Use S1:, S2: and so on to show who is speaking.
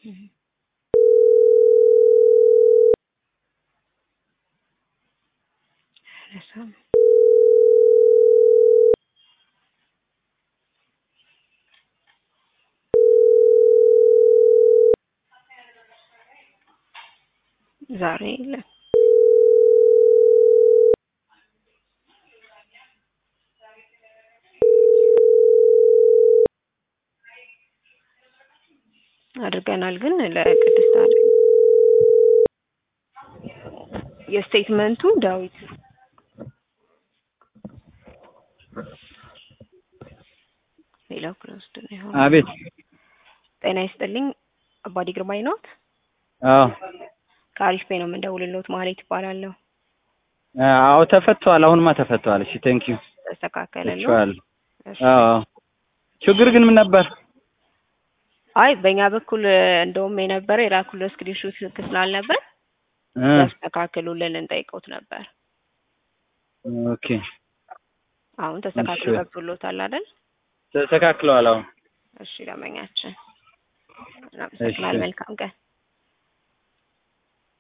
S1: ዛሬ የለም። አድርገናል ግን ለቅድስት አለ የስቴትመንቱ ዳዊት ሌላው ክሎዝድ ነው የሆነው።
S2: አቤት።
S1: ጤና ይስጥልኝ አባዲ ግርማይ ነዎት?
S2: አዎ
S1: ከአሪፍ ፔ ነው የምንደውልልዎት። ማህሌት ይባላለሁ።
S2: አዎ ተፈቷል። አሁንማ ተፈቷል። እሺ ቴንክ ዩ
S1: ተስተካከለልዎ?
S2: ይችዋል።
S1: እሺ።
S2: አዎ ችግር ግን ምን ነበር?
S1: አይ በእኛ በኩል እንደውም የነበረ የላኩልዎ ስክሪንሾት ልክ ስላልነበር
S2: እ
S1: ያስተካክሉልን ልንጠይቅዎት ነበር።
S2: ኦኬ
S1: አሁን ተስተካክሎ
S2: እሺ።
S1: ገብቶልዎታል አይደል?
S2: ተስተካክለዋል። አሁን
S1: እሺ ደንበኛችን እናመሰግናለን። መልካም ቀን